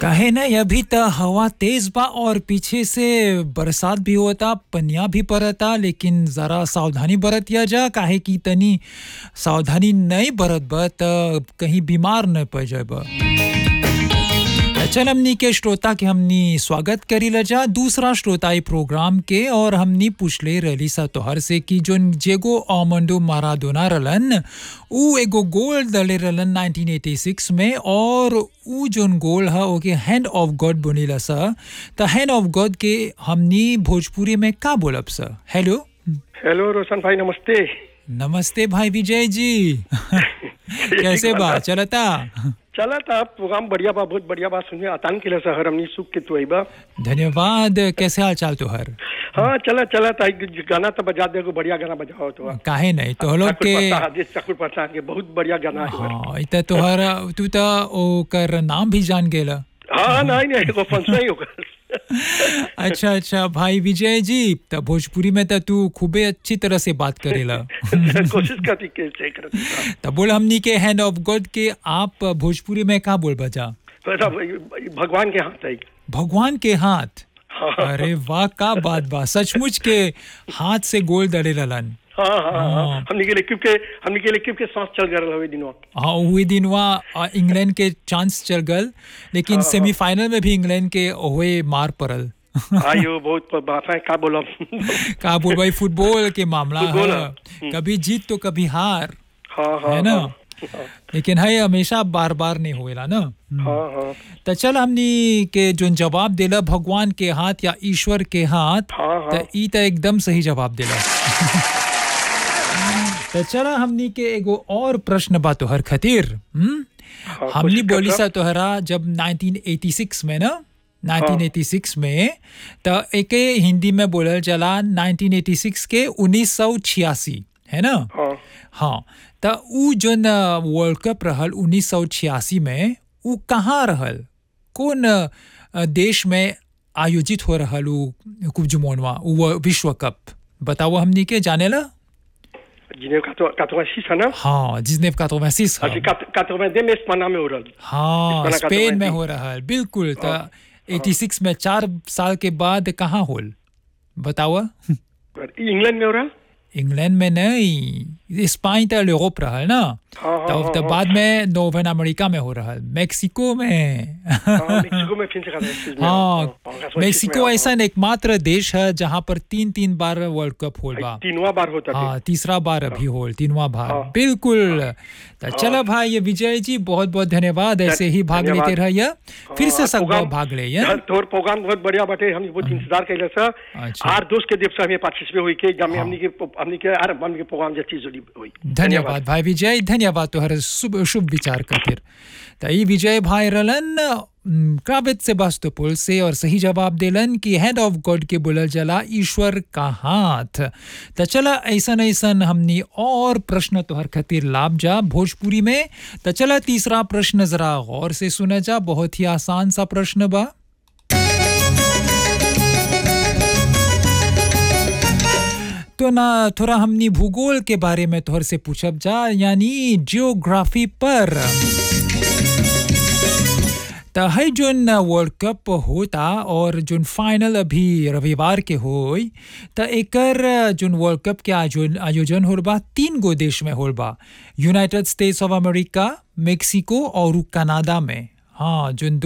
काहे नहीं अभी त हवा तेज बा और पीछे से बरसात भी होता पनिया भी पड़ता लेकिन जरा सावधानी बरतिया जा काहे कि तनी सावधानी नहीं बरत बा त कहीं बीमार न पड़ जाए बा चल हमनी के श्रोता के हमनी स्वागत करी ल जा दूसरा श्रोता ई प्रोग्राम के और हमनी पूछले रहली सा तोहर से कि जोन जेगो आमंडो माराडोना रहलन ऊ एगो गोल दले रहलन 1986 में और ऊ जोन गोल है ओके हैंड ऑफ गॉड बनेला सा त हैंड ऑफ गॉड के हमनी भोजपुरी में का बोलब सा हेलो हेलो रोशन भाई नमस्ते नमस्ते भाई विजय जी कैसे बा चलता चला था प्रोग्राम बढ़िया बा बहुत बढ़िया बात सुनिए आतान के लिए शहर हमनी सुख के तू बा धन्यवाद कैसे हाल चाल तोहर हाँ चला चला था एक गाना तो बजा दे एगो बढ़िया गाना बजाओ तो काहे नहीं तो लोग ठाकुर के प्रसाद आदेश ठाकुर प्रसाद के बहुत बढ़िया गाना है हाँ इत तोहर तू त ओकर नाम भी जान गेला हाँ नहीं नहीं एगो फंक्शन ही होगा अच्छा अच्छा भाई विजय जी त भोजपुरी में त तू खूबे अच्छी तरह से बात करेला कोशिश करती कैसे करती त बोल हमनी के हैंड ऑफ गॉड के आप भोजपुरी में का बोल बजा वैसा भगवान के हाथ है भगवान के हाथ हाँ अरे वाह का बात बा सचमुच के हाथ से गोल दड़े रहलन हाँ हाँ हाँ हमने के लिए के हमने के लिए के सांस चल गए हुए दिनों हाँ वही दिन वहाँ इंग्लैंड के चांस चल गल लेकिन सेमीफाइनल में भी इंग्लैंड के ओहे मार पड़ल आयो बहुत बात है का बोला का बोल भाई फुटबॉल के मामला फुटबॉल, है कभी जीत तो कभी हार हाँ हाँ है ना हाँ लेकिन है हमेशा बार बार नहीं होएला ना हाँ हाँ तो चल हमनी के जो जवाब देला भगवान के हाथ या ईश्वर के हाथ हाँ, हाँ। तो ई तो एकदम सही जवाब देला तो चला हमनी के एगो और प्रश्न बा तोहर खातिर हम्म? हाँ, हमनी कोशिश बोली करता। सा तोहरा जब 1986 में ना 1986 में तो एके हिंदी में बोलल चला 1986 के 1986 है ना हाँ हाँ त ऊ जोन वर्ल्ड कप रहल 1986 में ऊ कहाँ रहल कौन अ, देश में आयोजित हो रहल ऊ कुब्जुमोनवा ऊ विश्व कप बताओ हमनी के जानेला जिन्हें कातवासी था ना हाँ जिसने कातोवैसिस अच्छा कातवादे में स्पना में हो रहा हाँ इस्पाना स्पेन में 88 हो रहल बिल्कुल त 86 में चार साल के बाद कहाँ होल बताओ इंग्लैंड में हो रहा इंग्लैंड में नहीं स्पाइन तो यूरोप रहल ना हाँ, हाँ, तो हाँ, तो हाँ। बाद में नोवेन अमेरिका में हो रहल मेक्सिको में हाँ, मेक्सिको में फिर से कातवासी में हाँ मेक्सिको ऐसा एकमात्र देश है जहाँ पर तीन तीन बार वर्ल्ड कप होल बा तीनवा बार होता था हाँ तीसरा बार अभी होल तीनवा बार हाँ। बिल्कुल तो चलो भाई ये विजय जी बहुत बहुत धन्यवाद ऐसे ही भाग धन्यवाद। लेते रहिए फिर से हाँ, सब प्रोग्राम- भाग ले ये? तोर प्रोग्राम बहुत बढ़िया बाटे हम बहुत इंतजार कैले सर अच्छा। आर दोस्त के देव से हमें पार्टिसिपेट हुई के जब हमनी के हमनी के आर हमनी के प्रोग्राम जच्ची जुड़ी हुई धन्यवाद भाई विजय धन्यवाद तोहर शुभ शुभ विचार खातिर त ई विजय भाई रलन उम, क्रावित सेबास्तोपुल से और सही जवाब देलन कि हैंड ऑफ गॉड के बोलल जला ईश्वर का हाथ त चला ऐसन ऐसन हमनी और प्रश्न तोहर खातिर लाभ जा भोजपुरी में त चला तीसरा प्रश्न जरा गौर से सुना जा बहुत ही आसान सा प्रश्न बा तो ना थोड़ा हमनी भूगोल के बारे में तोहर से पूछब जा यानी जियोग्राफी पर त है जोन वर्ल्ड कप होता और जोन फाइनल अभी रविवार के होई त एकर जोन वर्ल्ड कप के आयोजन आयोजन होल बा तीन गो देश में होल बा United States of America Mexico और कनाडा में हाँ जोन